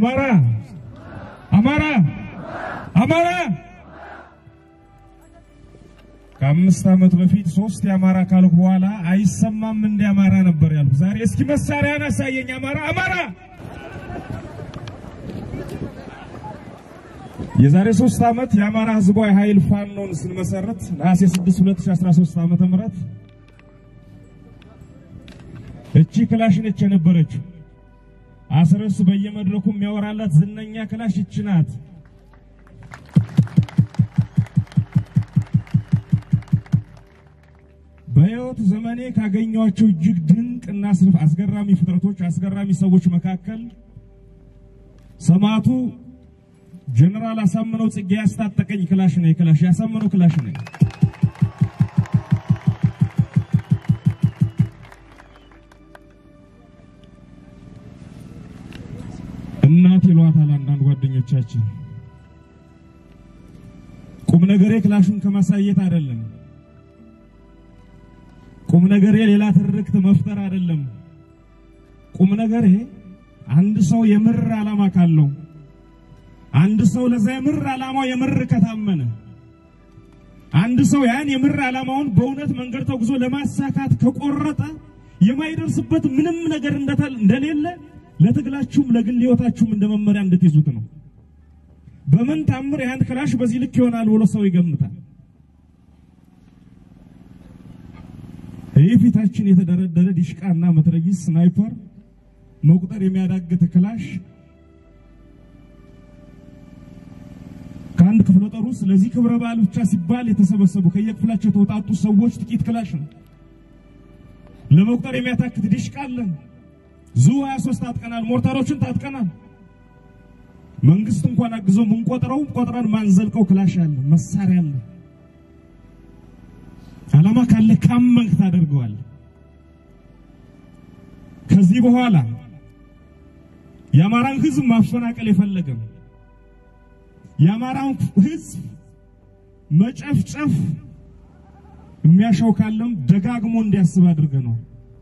አማራ አማራ አማራ ከአምስት ዓመት በፊት ሶስት የአማራ ካልኩ በኋላ አይሰማም እንደ አማራ ነበር ያልኩ። ዛሬ እስኪ መሳሪያን አሳየኝ አማራ አማራ። የዛሬ ሶስት ዓመት የአማራ ህዝባዊ ኃይል ፋኖን ስንመሰረት ነሐሴ 6 2013 ዓመተ ምህረት እቺ ክላሽ ነች የነበረችው። አስረስ በየመድረኩ የሚያወራላት ዝነኛ ክላሽ እቺ ናት። በሕይወት ዘመኔ ካገኘኋቸው እጅግ ድንቅ እና አስገራሚ ፍጥረቶች፣ አስገራሚ ሰዎች መካከል ሰማዕቱ ጀነራል አሳምነው ጽጌ ያስታጠቀኝ ክላሽ ነው። ክላሽ ያሳምነው ክላሽ ነው። እናት ይሏታል አንዳንድ ጓደኞቻችን። ቁም ነገሬ ክላሹን ከማሳየት አይደለም። ቁም ነገሬ ሌላ ትርክት መፍጠር አይደለም። ቁም ነገሬ አንድ ሰው የምር ዓላማ ካለው አንድ ሰው ለዛ የምር ዓላማው የምር ከታመነ አንድ ሰው ያን የምር ዓላማውን በእውነት መንገድ ተጉዞ ለማሳካት ከቆረጠ የማይደርስበት ምንም ነገር እንደሌለ ለትግላችሁም ለግል ሕይወታችሁም እንደ መመሪያ እንድትይዙት ነው። በምን ታምር ያን ክላሽ በዚህ ልክ ይሆናል ብሎ ሰው ይገምታል። ይህ ፊታችን የተደረደረ ዲሽቃና መትረጊስ ስናይፐር መቁጠር የሚያዳግት ክላሽ ከአንድ ክፍለ ጦር ውስጥ ለዚህ ክብረ በዓል ብቻ ሲባል የተሰበሰቡ ከየክፍላቸው የተውጣጡ ሰዎች ጥቂት ክላሽ ነው። ለመቁጠር የሚያታክት ዲሽቃ አለን። ዙ 23 ታጥቀናል። ሞርታሮችን ታጥቀናል። መንግስት እንኳን አግዞ ምንቆጥረው ቆጥረን ማንዘልቀው ክላሽ አለ፣ መሳሪያ አለ። ዓላማ ካለ ካመንክ ታደርገዋል። ከዚህ በኋላ የአማራን ህዝብ ማፈናቀል የፈለገም የአማራን ህዝብ መጨፍጨፍ የሚያሻው ካለም ደጋግሞ እንዲያስብ አድርገናል።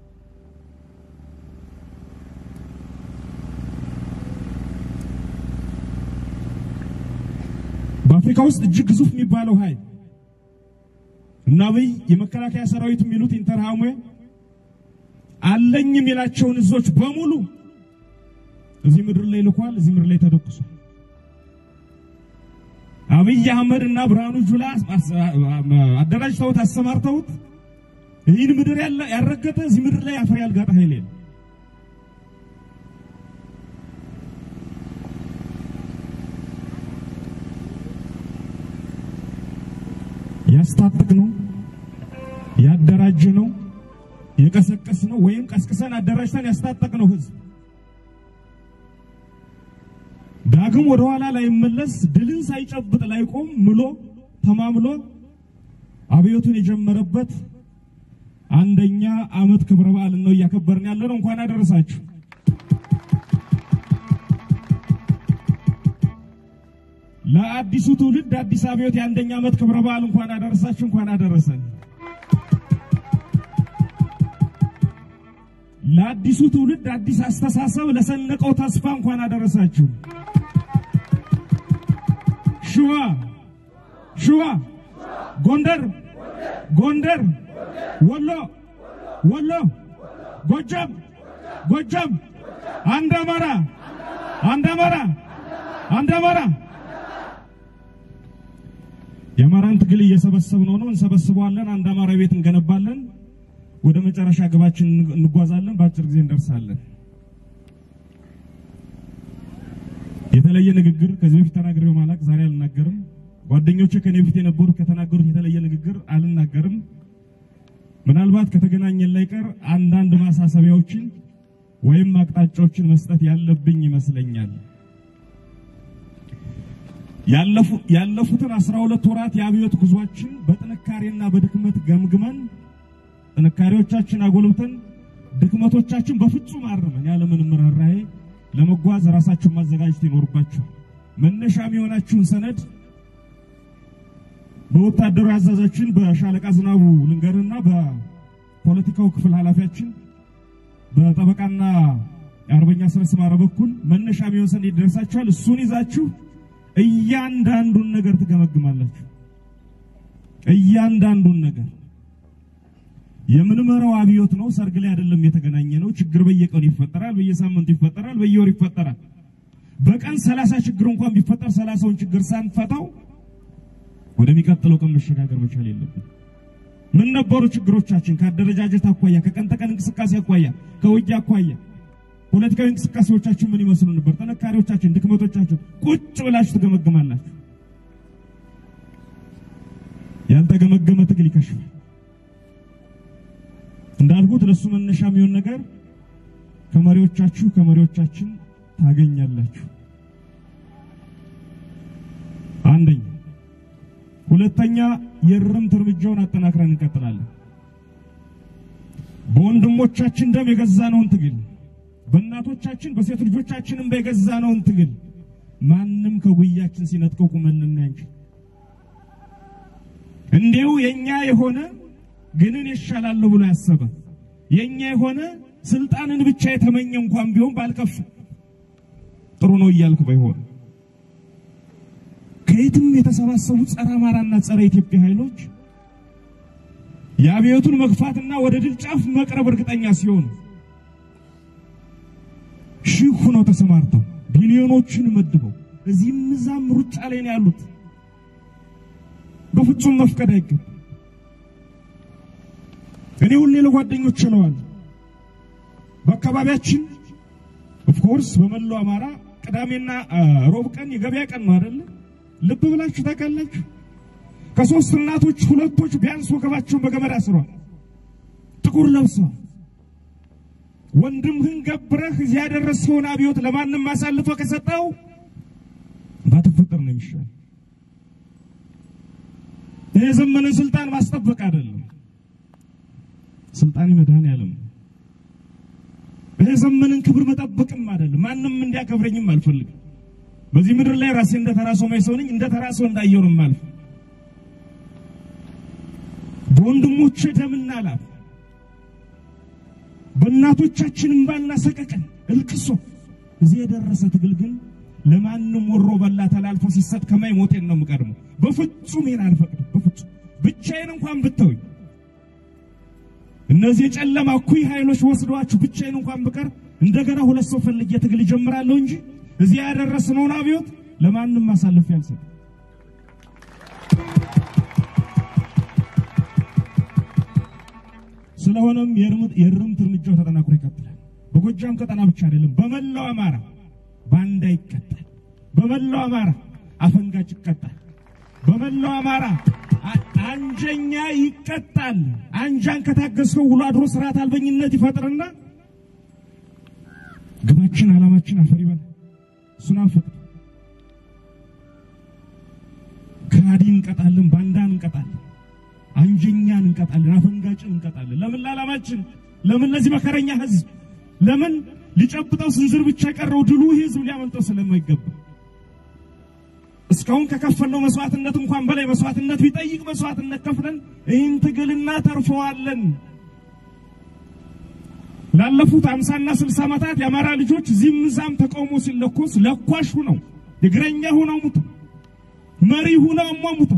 በአፍሪካ ውስጥ እጅግ ግዙፍ የሚባለው ኃይል እና አብይ የመከላከያ ሰራዊት የሚሉት ኢንተርሃሙ አለኝ የሚላቸውን እዞች በሙሉ እዚህ ምድር ላይ ልኳል። እዚህ ምድር ላይ ተደቁሷል። አብይ አህመድ እና ብርሃኑ ጁላ አደራጅተውት አሰማርተውት ይህን ምድር ያረገጠ እዚህ ምድር ላይ አፈር ያልጋጠ ኃይል የለም። ያስታጥቅ ነው ያደራጀ ነው የቀሰቀስ ነው ወይም ቀስቅሰን አደራጅተን ያስታጠቅ ነው ህዝብ ዳግም ወደ ኋላ ላይመለስ ድልን ሳይጨብጥ ላይቆም ምሎ ተማምሎ አብዮቱን የጀመረበት አንደኛ ዓመት ክብረ በዓል ነው እያከበርን ያለ ነው። እንኳን አደረሳችሁ። ለአዲሱ ትውልድ አዲስ አብዮት የአንደኛ ዓመት ክብረ በዓል እንኳን አደረሳችሁ፣ እንኳን አደረሰን። ለአዲሱ ትውልድ አዲስ አስተሳሰብ ለሰነቀው ተስፋ እንኳን አደረሳችሁ። ሸዋ ሸዋ፣ ጎንደር ጎንደር፣ ወሎ ወሎ፣ ጎጃም ጎጃም፣ አንድ አማራ አንድ አማራ አንድ አማራ። የአማራን ትግል እየሰበሰብነው ነው፣ እንሰበስበዋለን። አንድ አማራ ቤት እንገነባለን። ወደ መጨረሻ ግባችን እንጓዛለን። በአጭር ጊዜ እንደርሳለን። የተለየ ንግግር ከዚህ በፊት ተናግሬው ማላቅ ዛሬ አልናገርም። ጓደኞቼ ከኔ በፊት የነበሩት ከተናገሩት የተለየ ንግግር አልናገርም። ምናልባት ከተገናኘን ላይ ቀር አንዳንድ ማሳሰቢያዎችን ወይም አቅጣጫዎችን መስጠት ያለብኝ ይመስለኛል። ያለፉትን አስራ ሁለት ወራት የአብዮት ጉዟችን በጥንካሬና በድክመት ገምግመን ጥንካሬዎቻችን አጎልብተን ድክመቶቻችን በፍጹም አርመን ያለምንም ርኅራኄ ለመጓዝ ራሳችሁን ማዘጋጀት ይኖርባችሁ። መነሻ የሚሆናችሁን ሰነድ በወታደራዊ አዛዛችን በሻለቃ ዝናቡ ልንገርና በፖለቲካው ክፍል ኃላፊያችን በጠበቃና የአርበኛ ስረስ ማረ በኩል መነሻ የሚሆን ሰነድ ይደርሳችኋል። እሱን ይዛችሁ እያንዳንዱን ነገር ትገመግማላችሁ። እያንዳንዱን ነገር የምንመራው አብዮት ነው። ሰርግ ላይ አይደለም የተገናኘ ነው። ችግር በየቀኑ ይፈጠራል፣ በየሳምንቱ ይፈጠራል፣ በየወር ይፈጠራል። በቀን ሰላሳ ችግር እንኳን ቢፈጠር ሰላሳውን ችግር ሳንፈታው ወደሚቀጥለው ቀን መሸጋገር መቻል የለብን። ምን ነበሩ ችግሮቻችን? ከአደረጃጀት አኳያ፣ ከቀን ተቀን እንቅስቃሴ አኳያ፣ ከውጊያ አኳያ ፖለቲካዊ እንቅስቃሴዎቻችን ምን ይመስሉ ነበር? ጥንካሬዎቻችን፣ ድክመቶቻችን ቁጭ ብላችሁ ትገመግማላችሁ። ያልተገመገመ ትግል ይከሽፋል። እንዳልኩት ለሱ መነሻ የሚሆን ነገር ከመሪዎቻችሁ ከመሪዎቻችን ታገኛላችሁ። አንደኛ። ሁለተኛ የእርምት እርምጃውን አጠናክረን እንቀጥላለን። በወንድሞቻችን ደም የገዛነውን ትግል በእናቶቻችን በሴት ልጆቻችንም በገዛነውን ትግል ማንም ከጉያችን ሲነጥቀው ቁመን ልናይ እንጂ እንዲሁ የኛ የሆነ ግንን ይሻላለሁ ብሎ ያሰበ የኛ የሆነ ስልጣንን ብቻ የተመኘ እንኳን ቢሆን ባልከፍ ጥሩ ነው እያልክ ባይሆን ከየትም የተሰባሰቡ ጸረ አማራና ጸረ ኢትዮጵያ ኃይሎች የአብዮቱን መግፋትና ወደ ድል ጫፍ መቅረብ እርግጠኛ ሲሆኑ ሺህ ሆነው ተሰማርተው ቢሊዮኖችን መድበው እዚህም እዛም ሩጫ ላይ ነው ያሉት። በፍጹም መፍቀድ አይገባም። እኔ ሁሌ ለጓደኞች ችለዋል። በአካባቢያችን ኦፍኮርስ በመላው አማራ ቅዳሜና ሮብ ቀን የገበያ ቀን ነው አይደለ? ልብ ብላችሁ ታውቃላችሁ። ከሶስት እናቶች ሁለቶች ቢያንስ ወገባቸውን በገመድ አስረዋል፣ ጥቁር ለብሰዋል። ወንድምህን ገብረህ እዚህ ያደረሰውን አብዮት ለማንም አሳልፎ ከሰጠው ባትፈጠር ነው የሚሻል። ይህ የዘመንን ስልጣን ማስጠበቅ አይደለም፣ ስልጣን መድኃኔዓለም ነው። ይህ የዘመንን ክብር መጠበቅም አይደለም። ማንም እንዲያከብረኝም አልፈልግም። በዚህ ምድር ላይ ራሴ እንደ ተራ ሰው ማይሰው ነኝ። እንደ ተራ ሰው እንዳየው ነው የማልፍ። በወንድሞቼ ደምና ላብ በእናቶቻችን እምባና ሰቀቀን እልቅሶ እዚህ የደረሰ ትግል ግን ለማንም ወሮ በላ ተላልፎ ሲሰጥ ከማይ ሞቴን ነው የምቀድመው። በፍጹም ይሄን አልፈቅድም። በፍጹም ብቻዬን እንኳን ብተውኝ እነዚህ የጨለማ እኩይ ኃይሎች ወስደዋችሁ ብቻዬን እንኳን ብቀር እንደገና ሁለት ሰው ፈልጌ ትግል እጀምራለሁ እንጂ እዚህ ያደረስነውን አብዮት ለማንም አሳልፌ አልሰጥም። ስለሆነም የእርምት እርምጃው ተጠናክሮ ይቀጥላል። በጎጃም ቀጠና ብቻ አይደለም፣ በመላው አማራ ባንዳ ይቀጣል። በመላው አማራ አፈንጋጭ ይቀጣል። በመላው አማራ አንጀኛ ይቀጣል። አንጃን ከታገስከው ውሎ አድሮ ስርዓት አልበኝነት ይፈጥርና ግባችን ዓላማችን አፈር ይበል። እሱን አንፈቅድ። ከሃዲ እንቀጣለን፣ ባንዳን እንቀጣለን፣ አንጀኛን እንቀጣለን፣ አፈንጋጭን እንቀጣለን። ለምን? ለዓላማችን። ለምን? ለዚህ መከረኛ ህዝብ። ለምን? ሊጨብጠው ስንዝር ብቻ የቀረው ድሉ ይህ ህዝብ ሊያመልጠው ስለማይገባ እስካሁን ከከፈልነው መስዋዕትነት እንኳን በላይ መስዋዕትነት ቢጠይቅ መስዋዕትነት ከፍለን ይህን ትግል እናተርፈዋለን። ላለፉት አምሳና ስልሳ ዓመታት የአማራ ልጆች እዚህም እዛም ተቃውሞ ሲለኮስ ለኳሽ ሁነው እግረኛ ሁነው ሙተው መሪ ሁነው አሟሙተው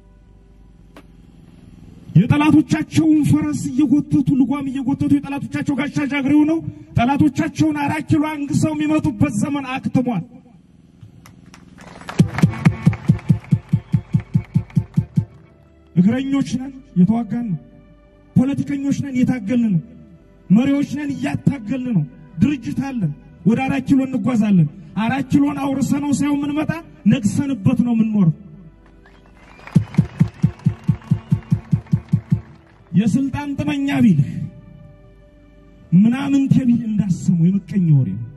የጠላቶቻቸውን ፈረስ እየጎተቱ ልጓም እየጎተቱ የጠላቶቻቸው ጋሻ ጃግሬ ሆነው ጠላቶቻቸውን አራት ኪሎ አንግሰው የሚመጡበት ዘመን አክትሟል። እግረኞች ነን፣ የተዋጋን ነው። ፖለቲከኞች ነን፣ እየታገልን ነው። መሪዎች ነን፣ እያታገልን ነው። ድርጅት አለን፣ ወደ አራት ኪሎ እንጓዛለን። አራት ኪሎን አውርሰነው ሳይሆን የምንመጣ ነግሰንበት ነው የምንኖረው። የስልጣን ጥመኛ ቢልህ ምናምን ተቢል እንዳሰሙ የምቀኛ ወሬ ነው።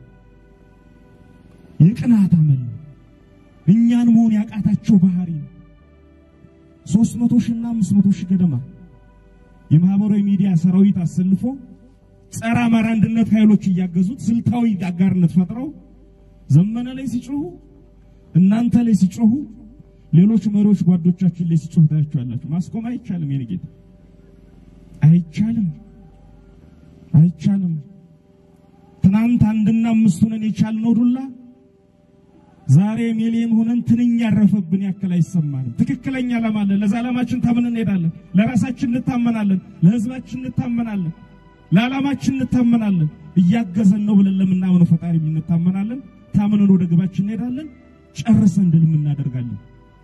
የቅናት አመል ነው። እኛን መሆን ያቃታቸው ባህሪ ነው። ሶስት መቶ ሺና አምስት መቶ ሺህ ገደማ የማህበራዊ ሚዲያ ሰራዊት አሰልፎ ጸረ አማራ አንድነት ኃይሎች እያገዙት ስልታዊ አጋርነት ፈጥረው ዘመነ ላይ ሲጮሁ፣ እናንተ ላይ ሲጮሁ፣ ሌሎች መሪዎች ጓዶቻችን ላይ ሲጮሁ ታያችኋላችሁ። ማስቆም አይቻልም። የኔ ጌታ አይቻልም፣ አይቻልም። ትናንት ትናንት አንድና አምስት ሆነን የቻልነው ዱላ ዛሬ ሚሊዮን ሆነን ትንኝ ያረፈብን ያክል አይሰማንም። ትክክለኛ ዓላማ አለን። ለዛ ዓላማችን ታምን እንሄዳለን። ለራሳችን እንታመናለን። ለሕዝባችን እንታመናለን። ለዓላማችን እንታመናለን። እያገዘን ነው ብለን ለምናምነው ፈጣሪ እንታመናለን። ታምነን ወደ ግባችን እንሄዳለን። ጨርሰን ድል እናደርጋለን።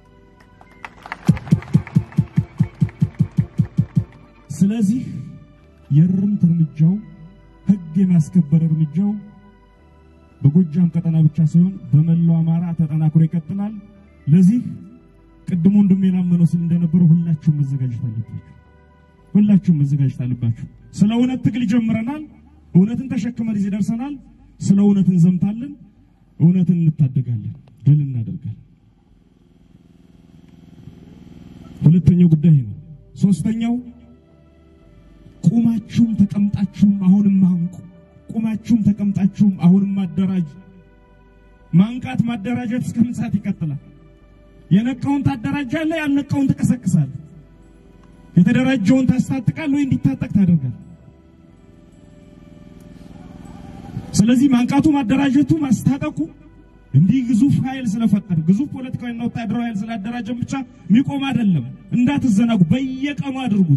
ስለዚህ የእርምት እርምጃው ሕግ የማስከበር እርምጃው በጎጃም ቀጠና ብቻ ሳይሆን በመላው አማራ ተጠናክሮ ይቀጥላል። ለዚህ ቅድሞ እንደሚላመነው ሲል እንደነበረው ሁላችሁም መዘጋጀት አለባችሁ። ሁላችሁም መዘጋጀት አለባችሁ። ስለ እውነት ትግል ጀምረናል። እውነትን ተሸክመን እዚህ ደርሰናል። ስለ እውነት እንዘምታለን። እውነትን እንታደጋለን። ድል እናደርጋለን። ሁለተኛው ጉዳይ ነው። ሶስተኛው ቁማችሁም ተቀምጣችሁም አሁንም አንቁ። ቁማችሁም ተቀምጣችሁም አሁንም ማደራጅ ማንቃት ማደራጀት እስከ ምን ሰዓት ይቀጥላል? የነቃውን ታደራጃለህ፣ ያልነቃውን ትቀሰቅሳለህ። የተደራጀውን ታስታጥቃለህ ወይ እንዲታጠቅ ታደርጋለህ። ስለዚህ ማንቃቱ፣ ማደራጀቱ፣ ማስታጠቁ እንዲህ ግዙፍ ኃይል ስለፈጠር ግዙፍ ፖለቲካዊና ወታደራዊ ኃይል ስላደራጀን ብቻ የሚቆም አይደለም። እንዳትዘናጉ፣ በየቀኑ አድርጉት።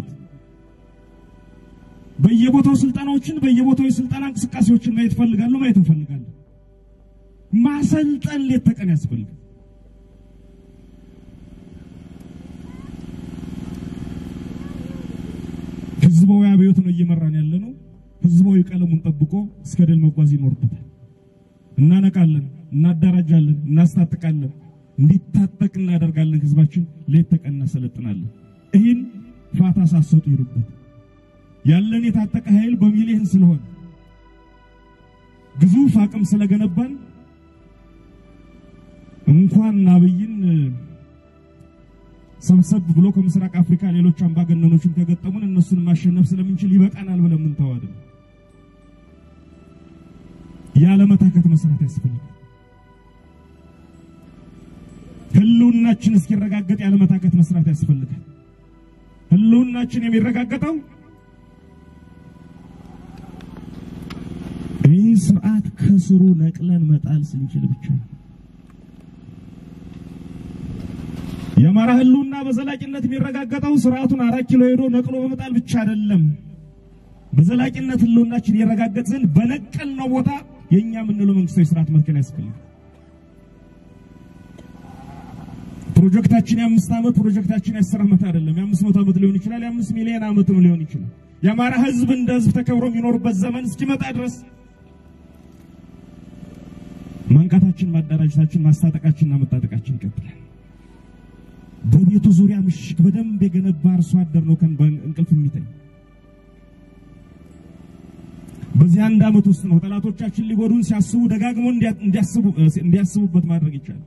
በየቦታው ስልጠናዎችን በየቦታው የስልጠና እንቅስቃሴዎችን ማየት ፈልጋለሁ፣ ማየት እንፈልጋለን። ማሰልጠን ሌት ተቀን ያስፈልጋል። ህዝባዊ አብዮት ነው እየመራን ያለ ነው። ህዝባዊ ቀለሙን ጠብቆ እስከ ድል መጓዝ ይኖርበታል። እናነቃለን፣ እናደራጃለን፣ እናስታጥቃለን፣ እንዲታጠቅ እናደርጋለን። ህዝባችን ሌት ተቀን እናሰለጥናለን። ይህን ፋታ ሳሰጡ ይሉበት ያለን የታጠቀ ኃይል በሚሊዮን ስለሆነ ግዙፍ አቅም ስለገነባን እንኳን አብይን ሰብሰብ ብሎ ከምስራቅ አፍሪካ ሌሎች አምባገነኖችን ከገጠሙን እነሱን ማሸነፍ ስለምንችል ይበቃናል ብለን የምንተው አይደለም። ያለመታከት መስራት ያስፈልጋል። ህልውናችን እስኪረጋገጥ ያለመታከት መስራት ያስፈልጋል። ህልውናችን የሚረጋገጠው ይህ ስርዓት ከስሩ ነቅለን መጣል ስንችል ብቻ ነው። የአማራ ህልውና በዘላቂነት የሚረጋገጠው ስርዓቱን አራት ኪሎ ሄዶ ነቅሎ በመጣል ብቻ አይደለም። በዘላቂነት ህልውናችን ይረጋገጥ ዘንድ በነቀልነው ቦታ የእኛ የምንለው መንግስታዊ ስርዓት መትከል ያስፈልጋል። ፕሮጀክታችን የአምስት ዓመት ፕሮጀክታችን የአስር ዓመት አይደለም። የአምስት መቶ ዓመት ሊሆን ይችላል። የአምስት ሚሊዮን ዓመትም ሊሆን ይችላል። የአማራ ህዝብ እንደ ህዝብ ተከብሮ የሚኖርበት ዘመን እስኪመጣ ድረስ ማንቃታችን፣ ማደራጀታችን፣ ማስታጠቃችንና መታጠቃችን ይቀጥላል። በቤቱ ዙሪያ ምሽግ በደንብ የገነባ አርሶ አደር ነው ከን እንቅልፍ የሚተኝ። በዚህ አንድ ዓመት ውስጥ ነው ጠላቶቻችን ሊጎዱን ሲያስቡ ደጋግሞ እንዲያስቡ እንዲያስቡበት ማድረግ ይቻላል።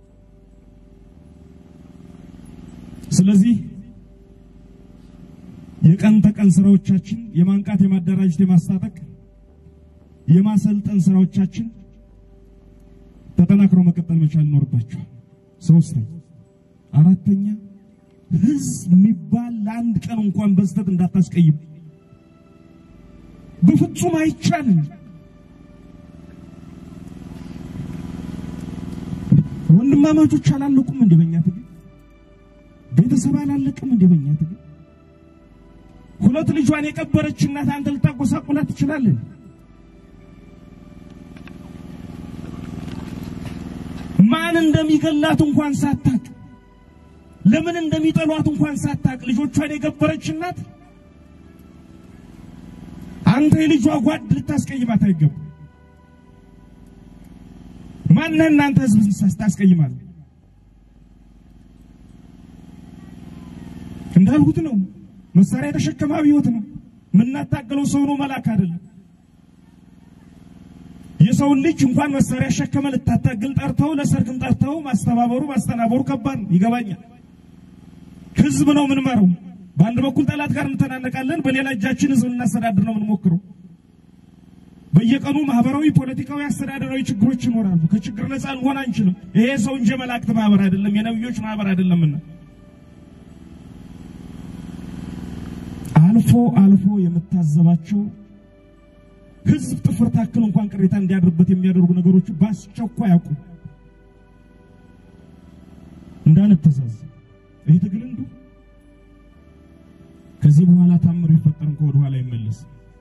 ስለዚህ የቀን ተቀን ስራዎቻችን የማንቃት፣ የማደራጀት፣ የማስታጠቅ፣ የማሰልጠን ስራዎቻችን ተጠናክሮ መቀጠል መቻል ይኖርባቸዋል። ሶስተኛ አራተኛ ህዝብ የሚባል ለአንድ ቀን እንኳን በስተት እንዳታስቀይም። በፍጹም አይቻልም። ወንድማማቾች አላለቁም እንደ በእኛ ትግል? ቤተሰብ አላለቅም እንደ በእኛ ትግል? ሁለት ልጇን የቀበረች እናት አንተ ልታጎሳቁላት ትችላለህ? ማን እንደሚገላት እንኳን ሳታቅ ለምን እንደሚጠሏት እንኳን ሳታቅ ልጆቿን የገበረች እናት አንተ የልጇ ጓድ ልታስቀይማት አይገባም። ማነህ እናንተ ህዝብ ታስቀይማለህ? እንዳልሁት ነው። መሳሪያ የተሸከመ አብዮት ነው። የምናታገለው ሰው ነው፣ መልአክ አይደለም። የሰውን ልጅ እንኳን መሳሪያ ሸከመ ልታታግል ጠርተው ለሰርግም ጠርተው ማስተባበሩ ማስተናበሩ ከባድ ነው። ይገባኛል። ህዝብ ነው የምንመራው። በአንድ በኩል ጠላት ጋር እንተናነቃለን፣ በሌላ እጃችን ህዝብ እናስተዳድር ነው የምንሞክረው። በየቀኑ ማህበራዊ፣ ፖለቲካዊ፣ አስተዳደራዊ ችግሮች ይኖራሉ። ከችግር ነፃ ልንሆን አንችልም። ይሄ ሰው እንጂ መላእክት ማህበር አይደለም፣ የነብዮች ማህበር አይደለምና አልፎ አልፎ የምታዘባቸው ህዝብ ጥፍር ታክል እንኳን ቅሬታ እንዲያድርበት የሚያደርጉ ነገሮች በአስቸኳይ አቁም። እንዳንተዛዝ ይህ ትግል እንዱ ከዚህ በኋላ ታምር ይፈጠር እንኳ ወደ ኋላ ይመለስ።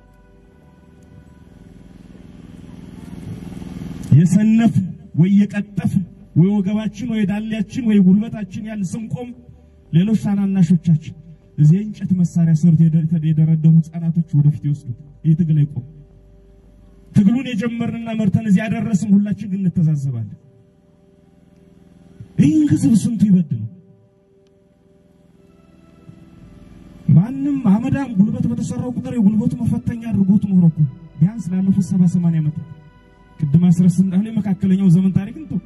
የሰነፍ ወይ የቀጠፍ ወይ ወገባችን ወይ ዳሌያችን ወይ ጉልበታችን ያል ስንቆም ሌሎች ታናናሾቻችን እዚህ የእንጨት መሳሪያ ሰርቶ የደረደሩ ህፃናቶች ወደፊት ይወስዱት። ይህ ትግል አይቆም። ትግሉን የጀመርንና መርተን እዚህ ያደረስን ሁላችን ግን እንተዛዘባለን። ይህን ህዝብ ስንቱ ይበድለው። ማንም አመዳም ጉልበት በተሰራው ቁጥር የጉልበቱ መፈተኛ አድርጎት ኖሮ እኮ ቢያንስ ላለፉት ሰባ ሰማንያ ዓመት ቅድም አስረስ እንዳለ የመካከለኛው ዘመን ታሪክ እንቶ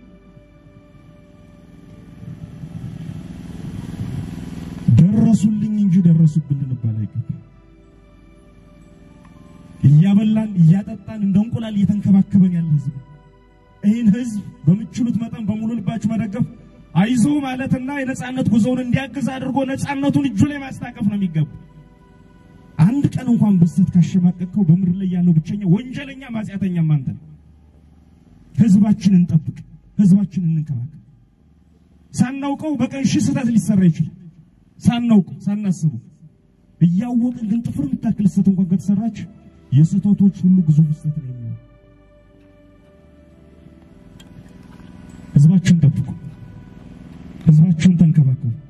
ደረሱልኝ እንጂ ደረሱብን ልንባል አይገባም። እያበላን እያጠጣን እንደ እንቁላል እየተንከባከበን ያለ ህዝብ ይህን ህዝብ በምችሉት መጠን በሙሉ ልባችሁ መደገፍ አይዞ ማለትና የነጻነት ጉዞውን እንዲያግዝ አድርጎ ነጻነቱን እጁ ላይ ማስታቀፍ ነው የሚገባ። አንድ ቀን እንኳን በስተት ካሸማቀቅከው በምድር ላይ ያለው ብቸኛ ወንጀለኛ ማጽያተኛም አንተ ነው። ህዝባችንን እንጠብቅ፣ ህዝባችንን እንንከባከብ። ሳናውቀው በቀን ሺህ ስህተት ሊሰራ ይችላል። ሳናውቀው ሳናስበው፣ እያወቅን ግን ጥፍር የምታክል ስህተት እንኳን ከተሰራች የስህተቶች ሁሉ ግዙፍ ስህተት ነው የሚሆነው። ህዝባችሁን ጠብቁ፣ ህዝባችሁን ተንከባከቡ።